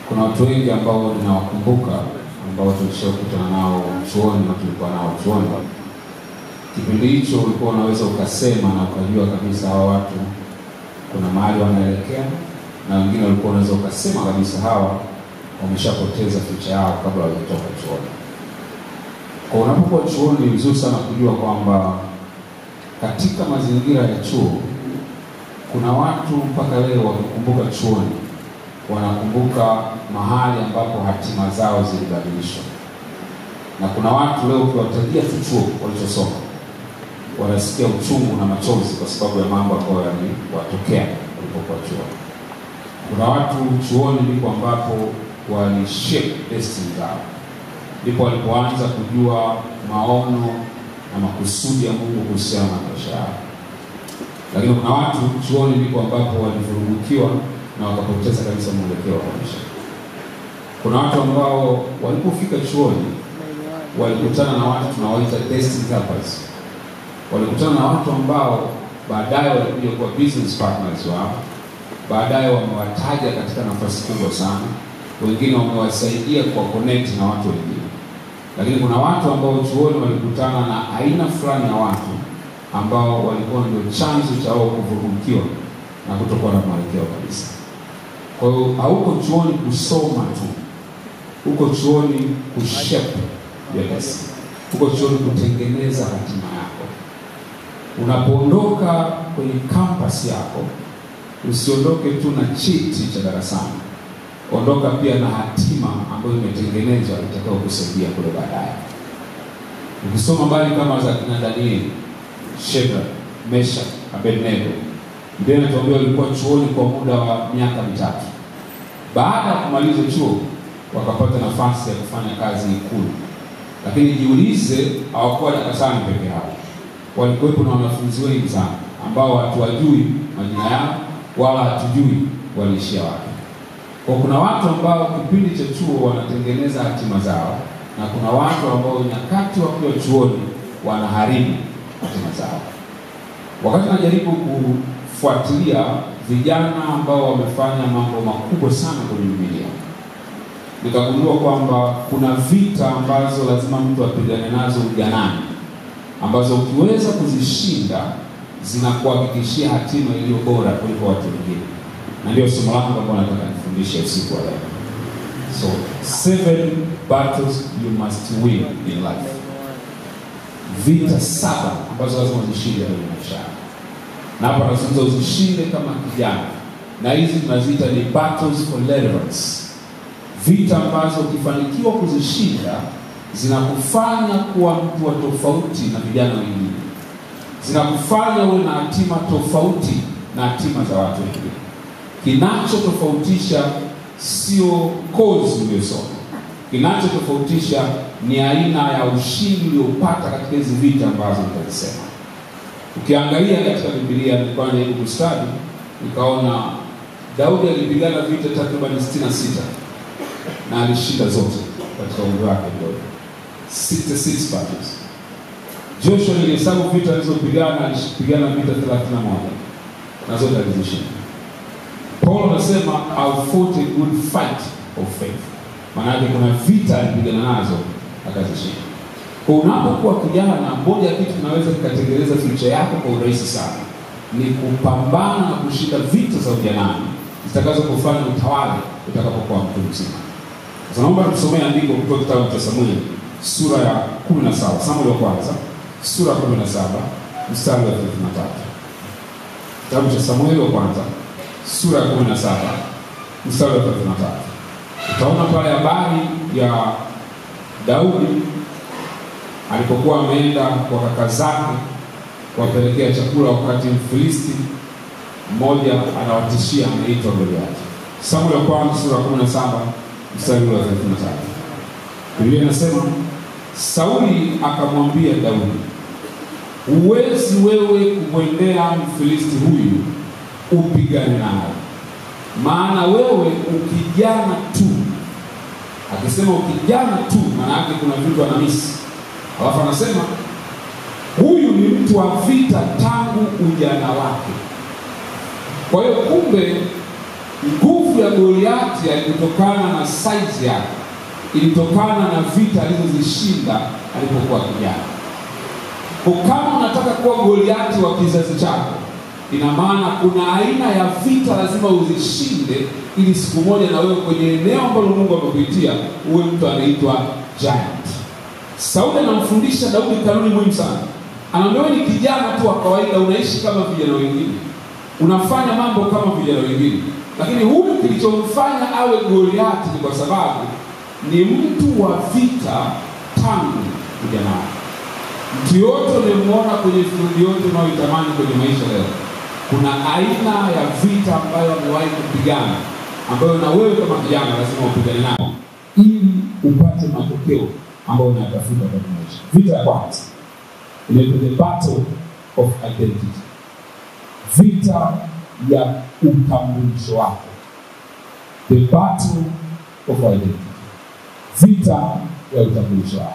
kuna watu wengi ambao ninawakumbuka ambao tulishakutana nao chuoni na tulikuwa nao chuoni. Kipindi hicho ulikuwa unaweza ukasema na ukajua kabisa hawa watu kuna mahali wanaelekea, na wengine walikuwa unaweza ukasema kabisa hawa wameshapoteza future yao kabla hawajatoka chuoni. Kwa unapokuwa chuoni, ni vizuri sana kujua kwamba katika mazingira ya chuo kuna watu mpaka leo wakikumbuka chuoni wanakumbuka mahali ambapo hatima zao zilibadilishwa, na kuna watu leo ukiwatajia tu chuo walichosoma wanasikia uchungu na machozi kwa sababu ya mambo ambayo yaliwatokea walipokuwa chuoni. Kuna watu chuoni ndipo ambapo walishape destiny zao, ndipo walipoanza kujua maono na makusudi ya Mungu kuhusiana na maisha yao. Lakini kuna watu chuoni ndipo ambapo walivurugukiwa na wakapoteza kabisa mwelekeo wa maisha. Kuna watu ambao walipofika chuoni walikutana na watu tunawaita destiny helpers. Walikutana na watu ambao baadaye walikuja kuwa business partners wao, baadaye wamewataja katika nafasi kubwa sana, wengine wamewasaidia kwa connect na watu wengine. Lakini kuna watu ambao chuoni walikutana na aina fulani ya watu ambao walikuwa ndio chanzo cha wao kuvurugikiwa na kutokuwa na mwelekeo kabisa. Kwa hiyo hauko chuoni kusoma tu, uko chuoni kushape your destiny, uko chuoni kutengeneza hatima yako. Unapoondoka kwenye campus yako, usiondoke tu na cheti cha darasani, ondoka pia na hatima ambayo imetengenezwa itakao kusaidia kule baadaye. Ukisoma mbali kama za kina Danieli, Shadraka, Meshaki, Abednego, Biblia inatuambia walikuwa chuoni kwa muda wa miaka mitatu. Baada ya kumaliza chuo, wakapata nafasi ya kufanya kazi Ikulu. Lakini jiulize, hawakuwa darasani peke yao, walikuwepo na wanafunzi wengi sana ambao hatuwajui majina yao wala hatujui waliishia wapi. Kwa kuna watu ambao kipindi cha chuo wanatengeneza hatima zao, na kuna watu ambao nyakati wakiwa chuoni wanaharibu hatima zao. Wakati najaribu kufuatilia vijana ambao wamefanya mambo makubwa sana kwenye Biblia, nikagundua kwamba kuna vita ambazo lazima mtu apigane nazo ujanani, ambazo ukiweza kuzishinda zinakuhakikishia hatima iliyo bora kuliko watu wengine, na ndio somo langu ambalo nataka nifundishe usiku wa leo. So seven battles you must win in life, vita saba ambazo lazima uzishinde kwenye maisha yako na hapa nazungumza uzishinde kama kijana, na hizi tunaziita ni battles for relevance, vita ambazo ukifanikiwa kuzishinda zinakufanya kuwa mtu wa tofauti na vijana wengine, zinakufanya uwe na hatima tofauti na hatima za watu wengine. Kinachotofautisha sio kozi uliyosoma, kinachotofautisha ni aina ya ushindi uliopata katika hizi vita ambazo nitazisema. Ukiangalia katika Biblia, nilikuwa najaribu kustadi, nikaona Daudi alipigana vita takriban sitini na sita na alishinda zote katika umri wake mdogo, 66 battles. Joshua nilihesabu vita alizopigana, alipigana vita 31 na zote alizishinda. Paul anasema I fought a good fight of faith, maana yake kuna vita alipigana nazo akazishinda. Kwa unapokuwa kijana, moja ya kitu kinaweza kikatengeneza future yako kwa urahisi sana ni kupambana na kushinda vita za ujanani zitakazo kufanya utawale utakapokuwa mtu mzima. Sasa naomba tusomee andiko kutoka kitabu cha Samueli sura ya 17, Samueli wa kwanza sura ya 17 mstari wa 33. Kitabu cha Samueli wa kwanza sura ya 17 mstari wa 33. Utaona pale habari ya Daudi alipokuwa ameenda kwa kaka zake kuwapelekea chakula, wakati Mfilisti mmoja anawatishia anaitwa Goliathi. Samueli wa kwanza sura ya 17 mstari wa 33. Biblia inasema Sauli akamwambia Daudi, huwezi wewe kumwendea Mfilisti huyu upigane naye, maana wewe ukijana tu. Akisema ukijana tu, maana yake kuna vitu anamisi Alafu anasema huyu ni mtu wa vita tangu ujana wake. Kwa hiyo kumbe, nguvu ya Goliati haikutokana na saizi yake, ilitokana na vita alizozishinda alipokuwa kijana. Kwa kama unataka kuwa Goliati wa kizazi chako, ina maana kuna aina ya vita lazima uzishinde, ili siku moja na wewe kwenye eneo ambalo Mungu amekuitia uwe mtu anaitwa giant. Sauli anamfundisha Daudi kanuni muhimu sana. Anaambia wewe ni kijana tu wa kawaida, unaishi kama vijana wengine, unafanya mambo kama vijana wengine, lakini huyu kilichomfanya awe Goliati ni kwa sababu ni mtu wa vita tangu ujana wake. Mtu yote unayemwona kwenye field yote unayoitamani kwenye maisha leo, kuna aina ya vita ambayo amewahi kupigana, ambayo na wewe kama kijana lazima upigane nayo ili upate matokeo ambayo unayatafuta katika maisha. Vita ya kwanza inaitwa the battle of identity, vita ya utambulisho wako, the battle of identity, vita ya utambulisho wako.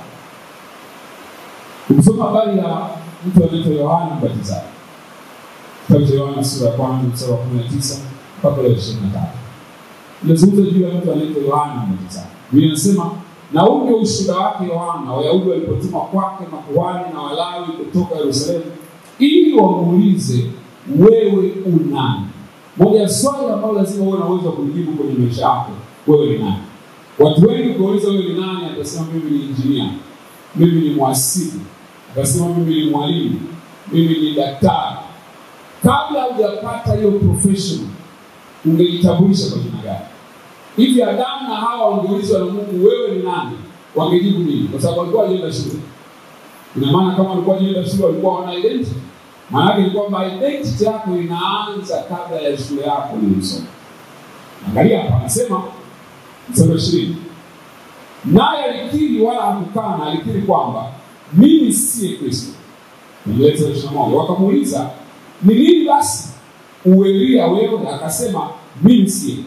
Ukisoma habari ya mtu anaitwa Yohana Mbatizaji, kitabu cha Yohana sura ya kwanza mstari wa kumi na tisa mpaka ule ishirini na tatu inazungumza juu ya mtu anaitwa Yohana Mbatizaji. Biblia inasema na huu ndio ushuhuda wake Yohana, Wayahudi walipotuma kwake makuhani na Walawi kutoka Yerusalemu ili wamuulize wewe unani. Moja ya swali ambalo lazima uwe na uwezo wa kujibu kwenye maisha yako, wewe ni nani? Watu wengi ukiwauliza wewe ni nani, atasema mimi ni injinia, mimi ni mhasibu, atasema mimi ni mwalimu, mimi ni daktari. Kabla hujapata hiyo profession, ungejitambulisha kwa jina gani? Hivi Adamu na Hawa wangeulizwa na Mungu, wewe ni nani? Wangejibu nini? Kwa sababu walikuwa wajienda shule. Ina maana kama walikuwa wajienda shule, walikuwa wana identity. Maana yake ni kwamba identity yako inaanza kabla ya shule yako uliyosoma. Angalia hapa, anasema mstari wa ishirini, naye alikiri wala hakukana, alikiri kwamba mimi siye Kristo. Mstari wa ishirini na moja, wakamuuliza ni nini basi uelia wewe? Akasema mimi siye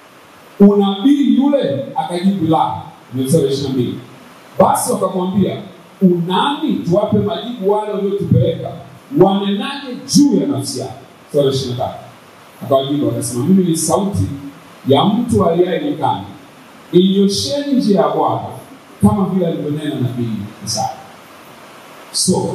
unabii yule? Akajibu la. Mstari wa ishirini na mbili, basi wakamwambia unani? Tuwape majibu wale waliotupeleka, wanenaje juu ya nafsi yako? Mstari wa ishirini na tatu, akawajibu akasema, mimi ni sauti ya mtu aliaye nyikani, inyosheni njia ya Bwana, kama vile alivyonena nabii Isaya. So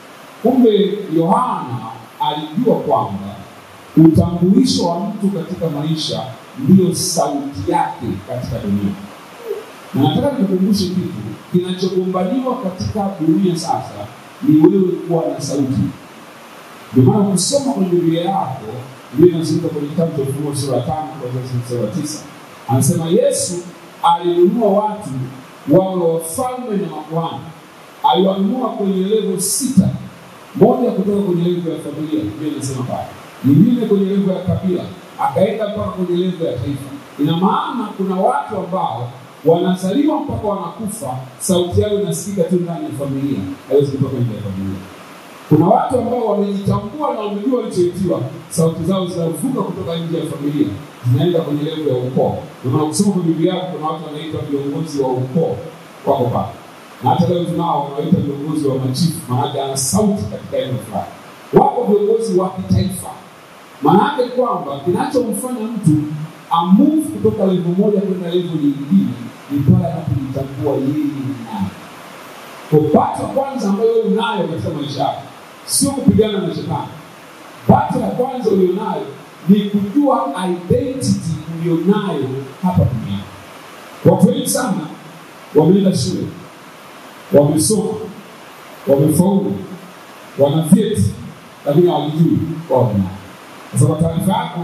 kumbe Yohana alijua kwamba utambulisho wa mtu katika maisha ndiyo sauti yake katika dunia. Na nataka nikukumbushe kitu kinachogombaniwa katika dunia sasa ni wewe kuwa na sauti. Ndio maana ukisoma kwenye Biblia yako, Biblia inazungumza kwenye kitabu cha Ufunuo sura ya tano kuanzia mstari wa tisa, anasema Yesu alinunua watu wawe wafalme na makuhani. Aliwanunua kwenye levo sita, moja kutoka kwenye levo ya familia, Biblia inasema pale, nyingine kwenye levo ya kabila akaenda mpaka kwenye levo ya taifa. Ina maana kuna watu ambao wanazaliwa mpaka wanakufa, sauti yao inasikika tu ndani ya familia, haiwezi kutoka nje ya familia. Kuna watu ambao wamejitambua na wamejua walichoitiwa, sauti zao zinavuka kutoka nje ya familia, zinaenda kwenye levo ya ukoo. Ndio maana ukisoma kwenye Biblia yako kuna watu wanaitwa viongozi wa ukoo wako pale, na hata leo tunao wanaita viongozi wa machifu, maanake ana sauti katika eneo fulani. Wako viongozi wa kitaifa maana yake kwamba kinachomfanya mtu amove kutoka levo moja kwenda levo nyingine ni pale anapojitambua yeye ni nani. Kwa bato kwanza ambayo wewe unayo katika maisha yako sio kupigana na shetani. Bato ya kwanza ulionayo ni kujua identity ulionayo hapa duniani. Watu wengi sana wameenda shule, wamesoma, wamefaulu, wana vyeti, lakini hawajijui wao ni nani. Sasa kwa taarifa yako,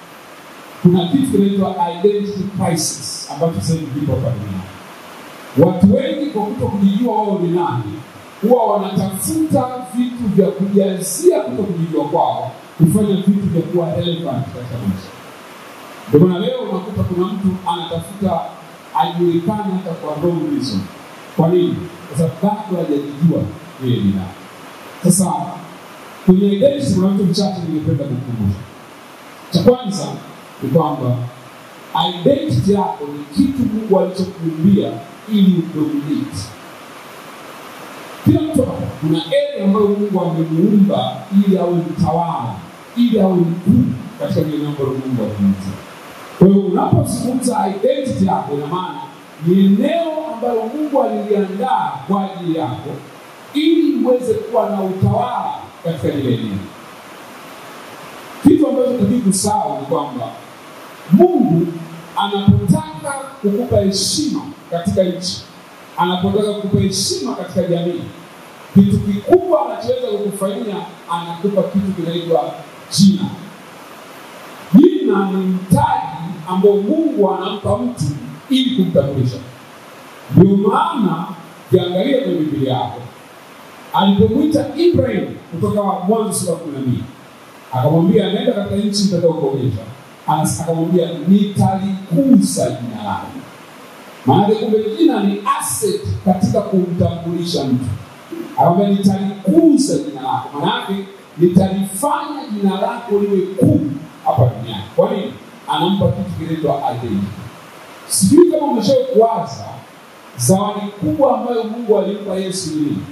kuna kitu kinaitwa identity crisis ambacho sasa hivi kipo hapa duniani. Watu wengi kwa kuto kujijua wao ni nani, huwa wanatafuta vitu vya kujazia kuto kujijua kwao, kufanya vitu vya kuwa relevant katika maisha. Ndio maana leo unakuta kuna mtu anatafuta ajulikane hata kwa wrong reason. Kwa nini? Kwa sababu bado hajajijua yeye ni nani. Sasa kwenye identity kuna vitu vichache ningependa kukumbusha. Cha kwanza ni kwamba identity yako ni kitu Mungu alichokuumbia ili udominate. Kila mtu hapa kuna area ambayo Mungu amemuumba ili awe mtawala, ili awe mkuu katika ile eneo ambalo Mungu amemuumba. unapozungumza identity yako, ina maana ni eneo ambalo Mungu aliliandaa kwa ajili yako ili uweze kuwa na utawala katika lile eneo. Kitu ambacho takiwi kusahau ni kwamba Mungu anapotaka kukupa heshima katika nchi, anapotaka kukupa heshima katika jamii, kitu kikubwa anachoweza kukufanyia, anakupa kitu kinaitwa jina. Jina ni mtaji ambao Mungu anampa mtu ili kumtambulisha. Ndio maana ukiangalia kwenye Biblia yako alipomwita Ibrahim kutoka Mwanzo sura kumi na mbili akamwambia nenda katika nchi nitakayokuonyesha, akamwambia nitalikuza jina langu. Maanake kumbe jina ni asset katika kumtambulisha mtu. Akamwambia nitalikuza jina lako, maanake nitalifanya jina lako liwe kuu hapa duniani. Kwa nini? Anampa kitu kinaitwa identity. Sijui kama umeshawahi kuwaza zawadi kubwa ambayo Mungu alimpa Yesu ni nini?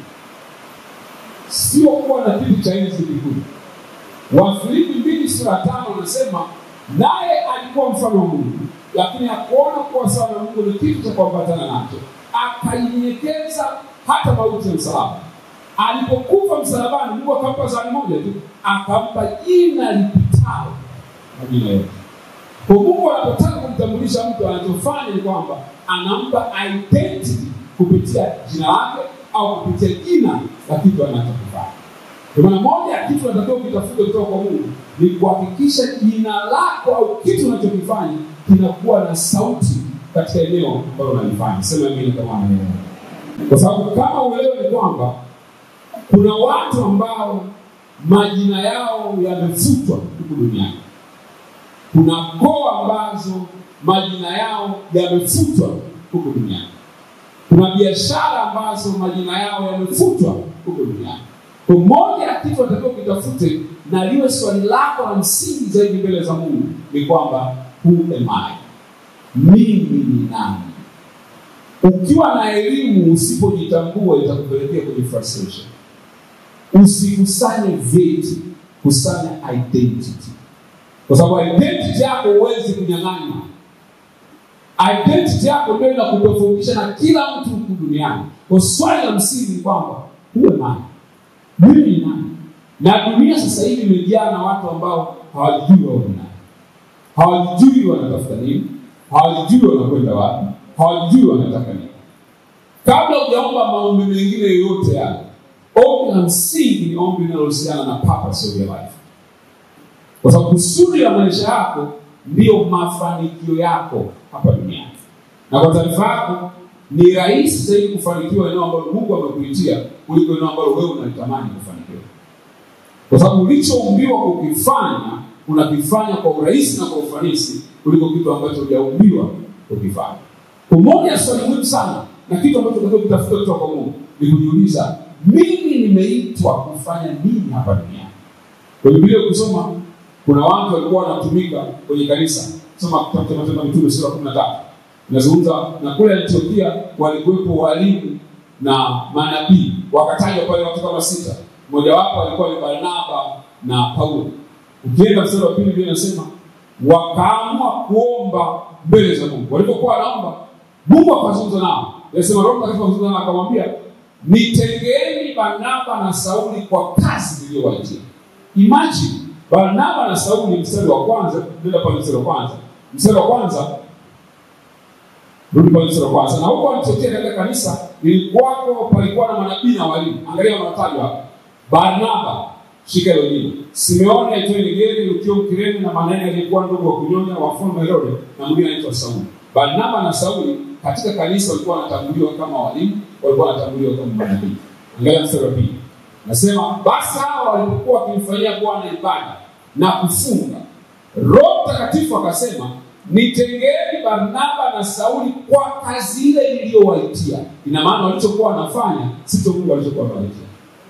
Sio kuwa na kitu cha enzi mbinguni. Wafilipi mbili sura tano anasema naye alikuwa mfano wa Mungu, lakini hakuona kuwa sawa na Mungu ni kitu cha kuambatana nacho, akainyenyekeza hata mauti ya msalaba. Alipokufa msalabani, Mungu akampa zawadi moja tu, akampa jina lipitalo majina yote. Kwa Mungu anapotaka kumtambulisha mtu, anachofanya ni kwamba anampa identity kupitia jina lake au kupitia jina la kitu anachokifanya. Kwa maana moja ya kitu natakiwa ukitafute kutoka kwa Mungu ni kuhakikisha jina lako au kitu unachokifanya kinakuwa na sauti katika eneo ambalo unalifanya. Sema mimi kama maneno. Kwa sababu kama uelewe ni kwamba kuna watu ambao majina yao yamefutwa huku duniani. Kuna koo ambazo majina yao yamefutwa huku duniani. Kuna biashara ambazo majina yao yamefutwa huku duniani. Kwa moja ya kitu natakiwa kitafute na liwe swali lako la msingi zaidi mbele za Mungu ni kwamba who am I? Mimi ni nani? Ukiwa na elimu usipojitambua itakupelekea kwenye frustration. Usikusanye vyeti, kusanya identity, kwa sababu identity yako huwezi kunyang'anywa. Identity yako ndio inakutofautisha na kila mtu huku duniani. Kwa swali la msingi ni kwamba who am I? mimi ni nani? Na dunia sasa hivi imejaa na watu ambao hawajui wao ni nani, hawajui wanatafuta nini, hawajui wanakwenda wapi, hawajui wanataka nini. Kabla hujaomba maombi mengine yoyote yale, ombi la msingi ni ombi linalohusiana na purpose of your life, kwa sababu kusudi la maisha yako ndiyo mafanikio yako hapa duniani. Na kwa taarifa yako, ni rahisi zaidi kufanikiwa eneo ambalo Mungu amekuitia kuliko eneo ambalo wewe unalitamani kufanikiwa, kwa sababu ulichoumbiwa kukifanya unakifanya kwa urahisi na kwa ufanisi kuliko kitu ambacho hujaumbiwa kukifanya. Kwa moja ya swali muhimu sana na kitu ambacho tunataka kutafuta kutoka kwa Mungu ni kujiuliza, mimi nimeitwa kufanya nini hapa duniani? Kwenye Biblia ukisoma, kuna watu walikuwa wanatumika kwenye kanisa. Soma kitabu cha Matendo ya Mitume sura kumi na tatu inazungumza na kule Antiokia walikuwepo walimu na manabii, wakatajwa pale watu kama sita. Mmojawapo alikuwa ni Barnaba na Paulo. Ukienda mstari wa pili, Biblia inasema wakaamua kuomba mbele za Mungu. Walipokuwa wanaomba, Mungu akazungumza nao. Inasema Roho Mtakatifu akazungumza nao, akamwambia nitengeeni Barnaba na Sauli kwa kazi niliyowaitia. Imagine Barnaba na Sauli, mstari wa kwanza, nenda pale mstari wa kwanza, mstari wa kwanza rudi pale mstari wa kwanza. Na huko Antiokia katika kanisa lilikuwako palikuwa na manabii na walimu. Angalia wanatajwa hapa: Barnaba, shika hilo jina, Simeoni aitwaye Nigeri, Lukio Mkirene, na Manene aliyekuwa ndugu wa kunyonya wa mfalme Herode, na mwingine anaitwa Sauli. Barnaba na Sauli katika kanisa walikuwa wanatambuliwa kama walimu, walikuwa wanatambuliwa kama manabii. Angalia mstari wa pili, nasema basi hawa walipokuwa wakimfanyia Bwana ibada na kufunga, Roho Mtakatifu akasema nitengeni Barnaba na Sauli kwa kazi ile niliyowaitia. Ina maana walichokuwa wanafanya sicho Mungu alichokuwa amewaitia.